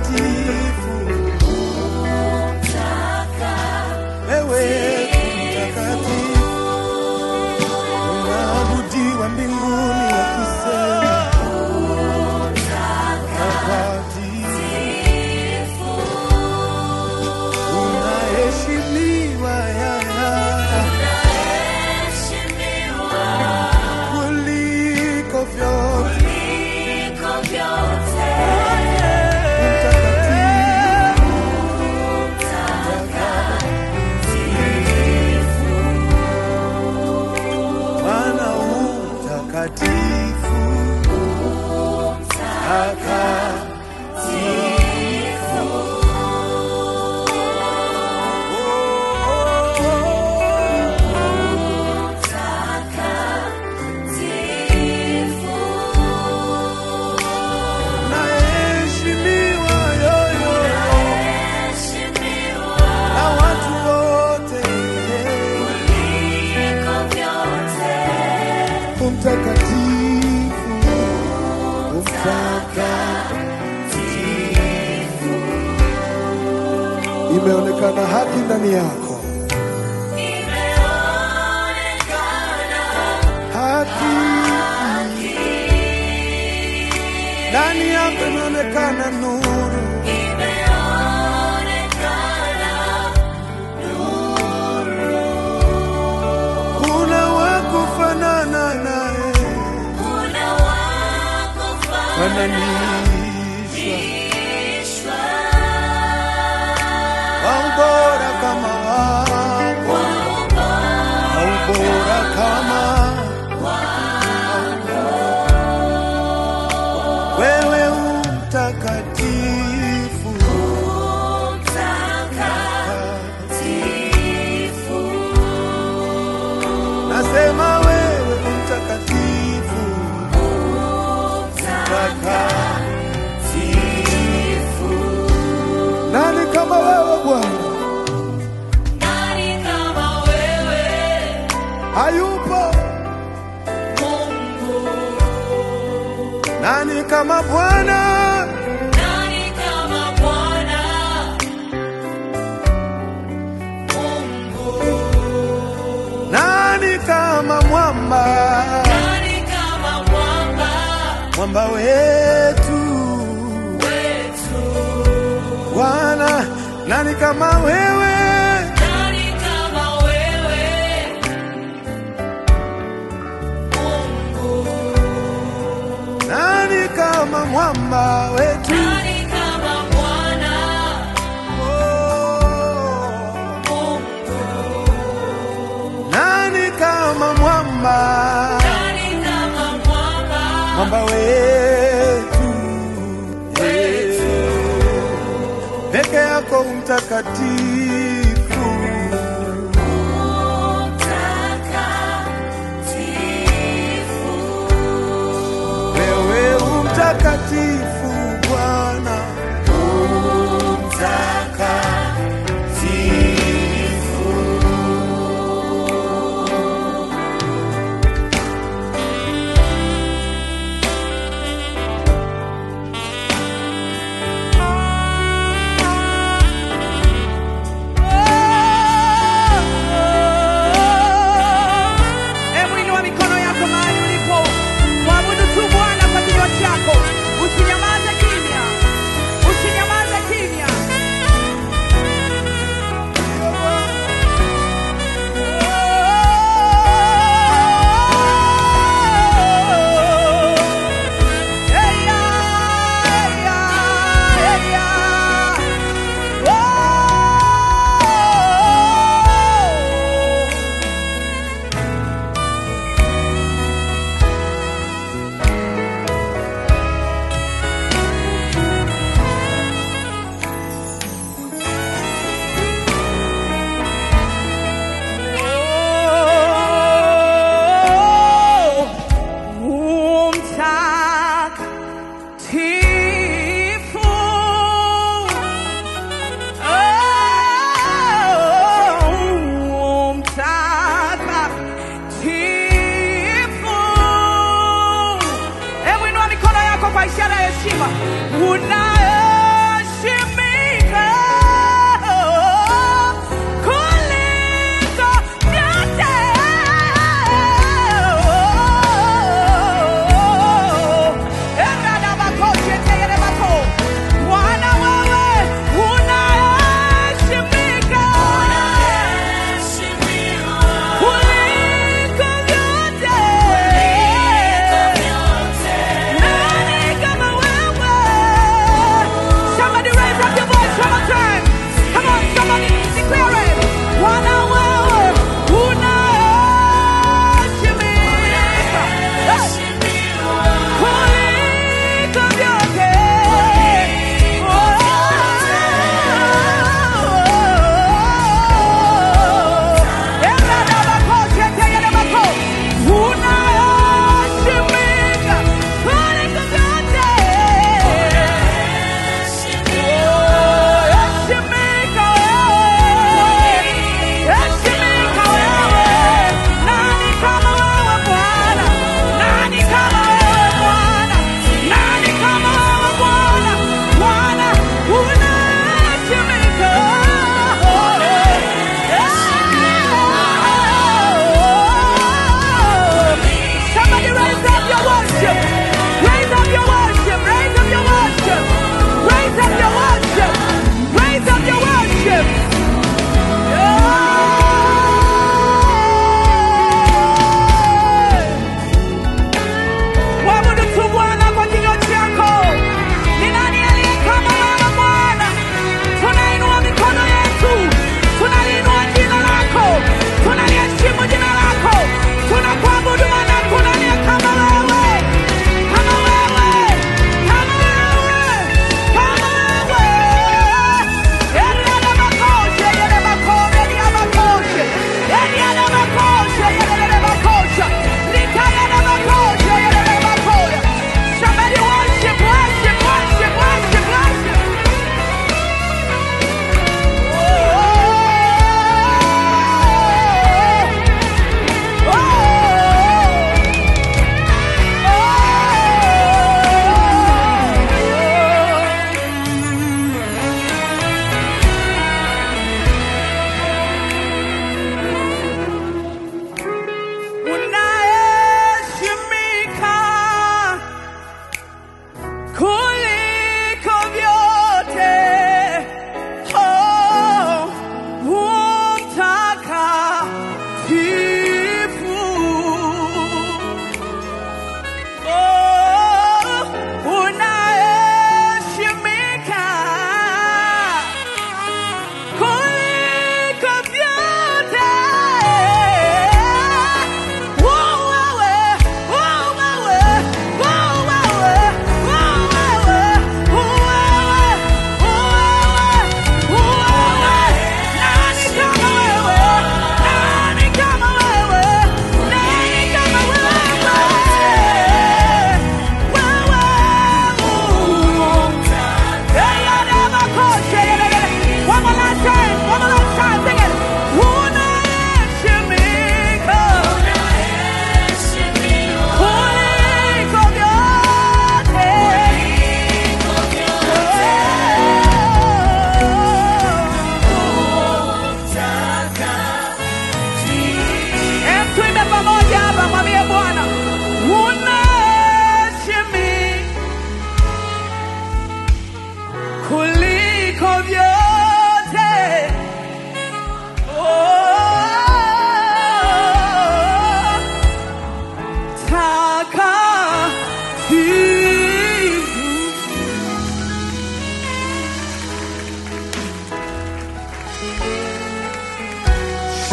mtakatifu, wewe mtakatifu, unaabudiwa mbinguni wakisema mtakatifu, unaheshimiwa yaya kuliko vyote mtakatifu. Bwana u mtakatifu, takatifu. Naheshimiwa yoyo na watu wote, umtakatifu, umtakatifu. Imeonekana haki ndani yako, haki ndani yako imeonekana nuru, kuna wa kufanana naye, fananishwa waubora kama wako, waubora kama wewe umtakatifu, nasema wewe umtakatifu, mtakatifu. Nani kama wewe Bwana? Hayupo. Nani kama Bwana? Nani kama mwamba? Mwamba wetu Bwana, nani kama wewe? Nani kama mwamba wetu? Oh. Nani kama mwamba? Mwamba wetu peke yako mtakatifu, wewe umtakatifu Bwana, umtakatifu. Hebu inua mikono yako mahali ulipo, mwabudu tu Bwana kwa kinywa chako, usinyamaze kimya, usinyamaze kimya. Eya, eya, eya. Oh. Umtakatifu. Oh, umtakatifu. Hebu inua mikono yako kwa ishara ya heshima. Unaheshimiwa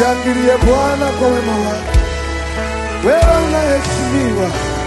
Mshangilie Bwana kwa wema wake. Wewe unaheshimiwa,